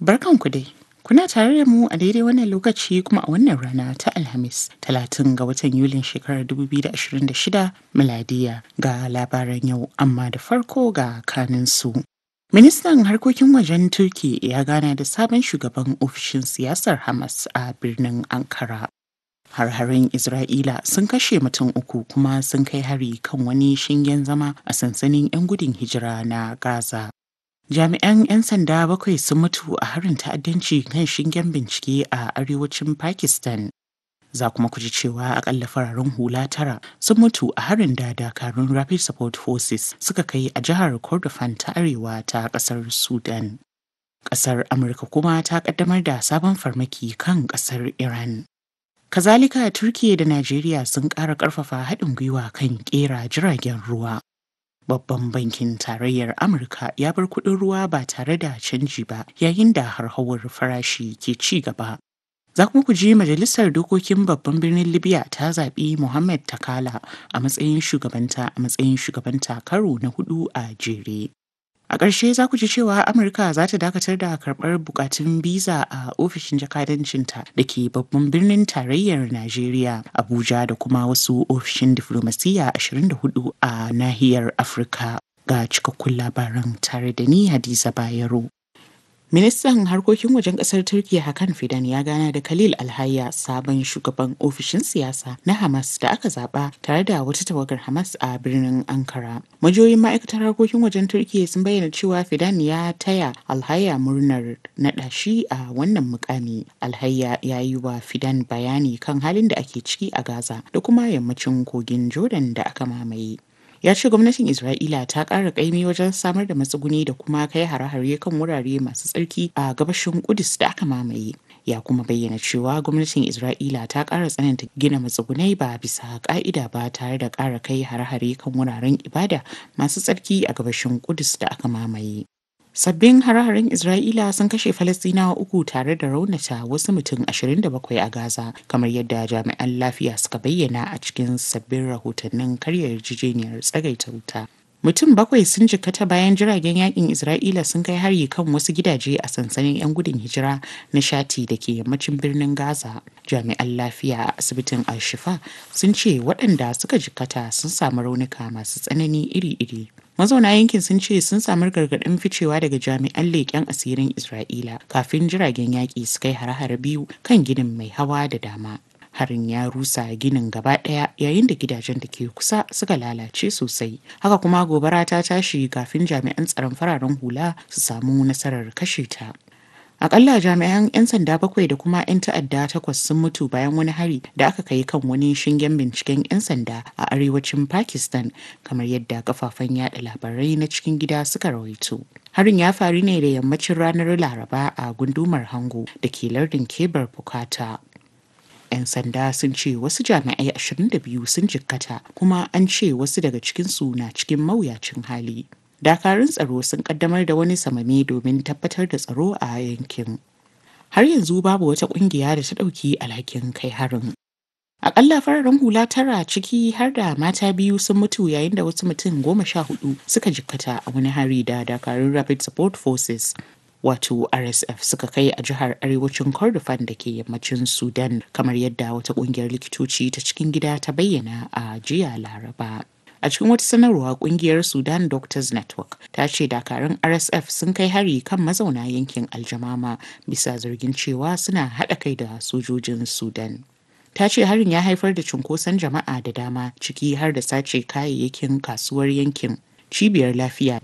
Barkanku dai. Kuna tare da mu a daidai wannan lokaci kuma a wannan rana ta Alhamis, talatin ga watan Yulin shekarar 2026 miladiya ga labaran yau amma da farko ga kaninsu. Ministan harkokin wajen Turki ya gana da sabon shugaban ofishin siyasar Hamas a birnin Ankara. Har-harin Isra'ila sun kashe mutum uku kuma sun kai hari kan wani shingen zama a sansanin 'yan gudun hijira na Gaza. Jami'an 'yan sanda bakwai sun mutu a harin ta'addanci kan shingen bincike a arewacin Pakistan. Za kuma ku ji cewa akalla fararen hula tara sun mutu a harin da dakarun Rapid Support Forces suka kai a jihar Kordofan ta arewa ta kasar Sudan. Kasar Amurka kuma ta kaddamar da sabon farmaki kan kasar Iran. Kazalika Turkiya da Najeriya sun ƙara ƙarfafa haɗin gwiwa kan ƙera jiragen ruwa. Babban bankin tarayyar Amurka ya bar kuɗin ruwa ba tare da canji ba yayin da harhawar farashi ke ci gaba. Za kuma ku ji Majalisar Dokokin Babban Birnin Libya ta zaɓi Mohammed Takala a matsayin shugabanta a matsayin shugabanta karo na hudu a jere. A ƙarshe za ku ji cewa Amurka za ta dakatar da karɓar bukatun biza a ofishin jakadancinta da ke babban birnin tarayyar Najeriya, Abuja da kuma wasu ofishin diflomasiyya 24 a nahiyar Afirka. Ga cikakkun labaran tare da ni Hadiza Bayero. Ministan harkokin wajen kasar Turkiya Hakan Fidan ya gana da Khalil Alhayya sabon shugaban ofishin siyasa na Hamas da aka zaba tare da wata tawagar Hamas a birnin Ankara. Majoyin ma'aikatar harkokin wajen Turkiya sun bayyana cewa Fidan ya taya Alhayya murnar naɗa shi a wannan mukami. Alhayya ya yi wa Fidan bayani kan halin da ake ciki a Gaza da kuma yammacin kogin Jordan da aka mamaye. ya ce gwamnatin isra'ila ta ƙara ƙaimi wajen samar da matsuguni da kuma kai hare-hare kan wurare masu tsarki a gabashin kudus da aka mamaye ya kuma bayyana cewa gwamnatin isra'ila ta ƙara tsananta gina matsugunai ba bisa ƙa'ida ba tare da ƙara kai hare-hare kan wuraren ibada masu tsarki a gabashin kudus da aka mamaye Sabbin hare-haren Isra'ila sun kashe Falastinawa uku tare da raunata wasu mutum 27 a Gaza, kamar yadda jami'an lafiya suka bayyana a cikin sabbin rahotannin karya yarjejeniyar tsagaita wuta. Mutum bakwai sun jikkata bayan jiragen yakin Isra'ila sun kai hari kan wasu gidaje a sansanin 'yan gudun hijira na shati da ke yammacin birnin Gaza. Jami'an lafiya a asibitin Al-Shifa sun ce waɗanda suka jikkata sun samu raunuka masu tsanani iri-iri. Mazauna yankin sun ce sun samu gargaɗin ficewa daga jami'an leƙen asirin Isra'ila kafin jiragen yaƙi su kai hare-hare biyu kan ginin mai hawa da dama. harin ya rusa ginin gaba ɗaya yayin da gidajen da ke kusa suka lalace sosai haka kuma gobara ta tashi kafin jami'an tsaron fararen hula su samu nasarar kashe ta akalla jami'an 'yan sanda bakwai da kuma 'yan ta'adda takwas sun mutu bayan wani hari da aka kai kan wani shingen binciken 'yan sanda a arewacin pakistan kamar yadda kafafen yada labarai na cikin gida suka rawaito harin ya faru ne da yammacin ranar laraba a gundumar hango da ke lardin kebar bukata 'yan sanda sun ce wasu jami'ai 22 sun jikkata kuma an ce wasu daga cikinsu na cikin mawuyacin hali dakarun tsaro sun kaddamar da wani samame domin tabbatar da tsaro a yankin har yanzu babu wata kungiya da ta ɗauki alhakin kai harin Akalla fararen hula tara ciki har da mata biyu sun mutu yayin da wasu mutum goma sha hudu suka jikkata a wani hari da dakarun Rapid Support Forces wato rsf suka kai a jihar arewacin kordofan da ke yammacin sudan kamar yadda wata kungiyar likitoci ta cikin gida ta bayyana a jiya laraba a cikin wata sanarwa kungiyar sudan doctors network ta ce dakarun rsf sun kai hari kan mazauna yankin aljamama bisa zargin cewa suna haɗa kai da sojojin sudan ta ce harin ya haifar da cunkoson jama'a da dama ciki har da sace kayayyakin kasuwar yankin cibiyar lafiya